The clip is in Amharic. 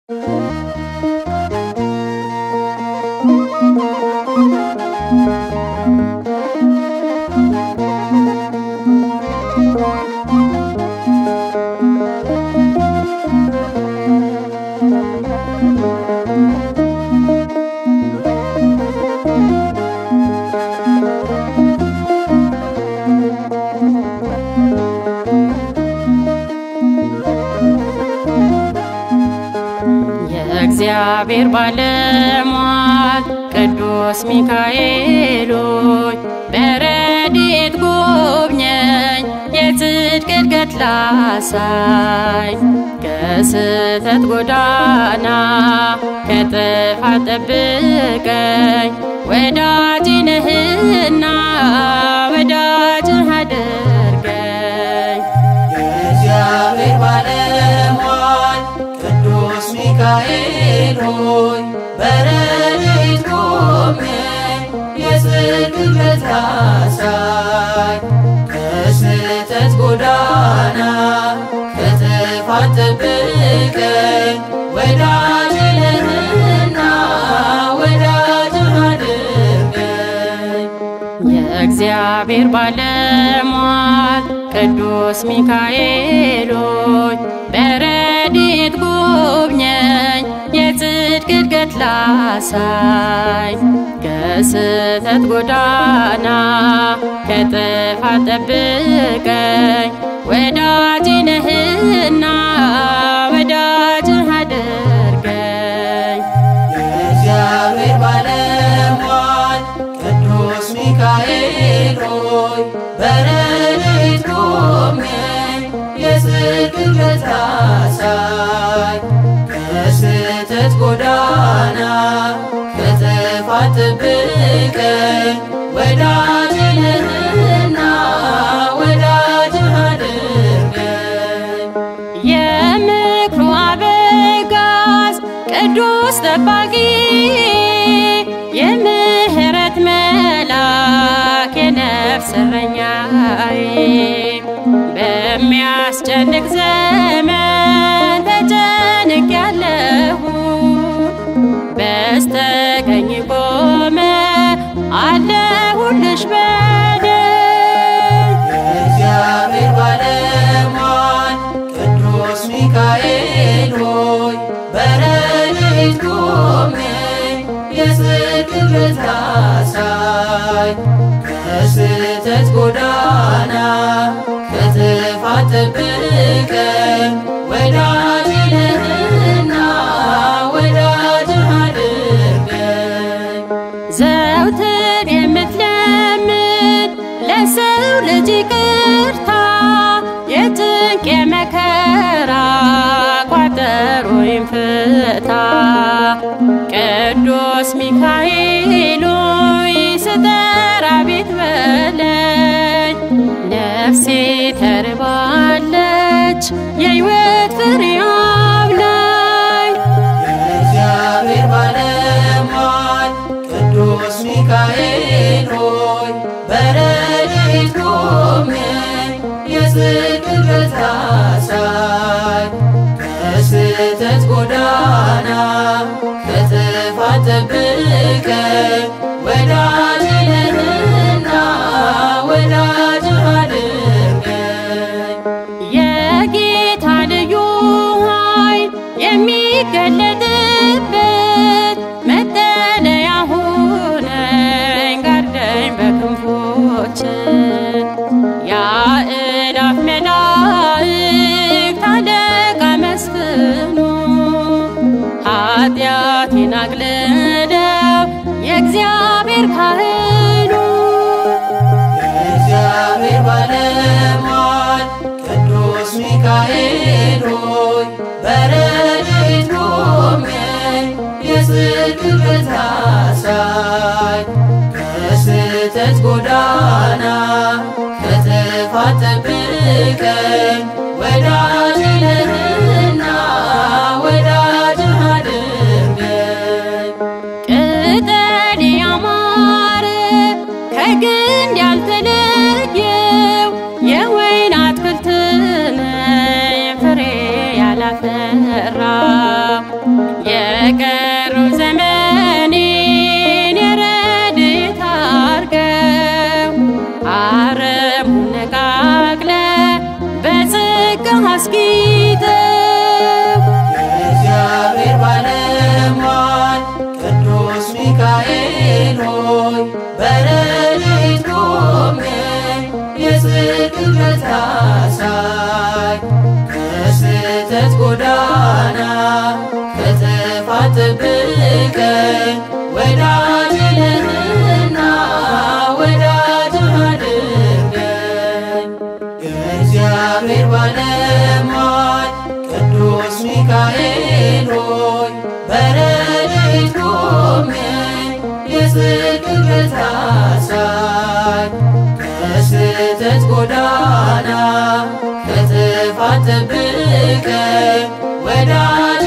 የእግዚአብሔር ባለሟል ቅዱስ ሚካኤል ሆይ በረድኤት ጎብኘኝ፣ የጽድቅ እድገት ላሳይ ከስህተት ጎዳና ከጥፋት ጠብቀኝ። ወዳጅ ነህና ወዳጅህ አድርገኝ። የእግዚአብሔር ባለሟል ቅዱስ ሚካኤል ሆይ በረድኤት ጎብኘኝ፣ የጽድቅ እድገት ላሳይ ከስህተት ጎዳና ከጥፋት ጠብቀኝ። ወዳጅ ነህና ወዳጅህ አድርገኝ። የእግዚአብሔር ባለሟል ቅዱስ ሚካኤል ሆይ በረድኤት ጎብኘኝ፣ የጽድቅ እድገት ላሳይ ከስህተት ጎዳና ከጥፋት ጠብቀኝ። ወዳጅ ነህና ወዳጅህ አድርገኝ። የእግዚአብሔር ባለሟል ቅዱስ ሚካኤል ሆይ በረድኤት ጎብኘኝ፣ የጽድቅ እድገት ላሳይ ከስህተት ጎዳና ከጥፋት ጠብቀኝ። ወዳጅ ነህና ወዳጅህ አድርገኝ። የምክሩ አበጋዝ ቅዱስ ጠባቂ የምህረት መልአክ የነፍስ እረኛዬ በሚያስጨንቅ ዘመን ተጨንቄያለሁ በስተቀኝ ቆመ አለሁልሽ በደል የእግዚአብሔር ባለሟል ቅዱስ ሚካኤል ሆይ በረድኤት ጎብኘኝ፣ የጽድቅ እድገት ላሳይ ከስህተት ጎዳና ከጥፋት ጠብቀኝ። ወዳጅ ነህና ወዳጅህ አድርገኝ። ዘውትር የምትለምን ለሰው ልጅ ይቅርታ የጭንቅ የመከራ ቋጠሮዬን ፍታ። ቅዱስ ሚካኤል ሆይ ስጠራ ቤት በለኝ፣ ነፍሴ ተርባለች የሕይወት ፍሬ አብላኝ። የእግዚአብሔር ባለሟል ቅዱስ ሚካኤል ሆይ በረድኤት ጎብኘኝ፣ የጽድቅ እድገት ላሳይ ከስህተት ጎዳና ከጥፋት ጠብቀኝ። ወዳጅ ነህና ወዳጅህ አድርገኝ። የጌታ ልዩ ኃይል የሚገለጥበት መጠለያ ሁነኝ፣ ጋርደኝ በክንፎች የአእላፍ መላእክት አለቃ መስፍኑ ኃጢአቴን አግልለው የእግዚአብሔር ካህኑ የእግዚአብሔር ባለሟል ቅዱስ ሚካኤል ሆይ በረድኤት ጎብኘኝ፣ የጽድቅ እድገት ላሳይ ከስህተት ጎዳና ከጥፋት ጠብቀኝ። ወዳጅ ነህና ወዳጅህ አድርገኝ። ቅጠል ያማረ ከግንድ ያልተለየው የወይን አትክልት ነኝ ፍሬ ያላፈራ የቀረው ዘመኔን የረድኤት አድርገው አረሙን ነቃቅለ በጸጋ አስጊጠው የእግዚአብሔር ባለሟል ቅዱስ ሚካኤል ሆይ በረድኤት ቆመኝ የጽድቅን ብርሃን ከስህተት ጎዳና ከጥፋት ጠብቀኝ ወዳጅ ነህና ወዳጅ አድርገኝ የእግዚአብሔር ባለሟል ቅዱስ ሚካኤል ሆይ በረድኤት ቆመኝ የጽድቅን ብርሃን ከስህተት ጎዳና ከጥፋት ጠብቀኝ ወዳጅ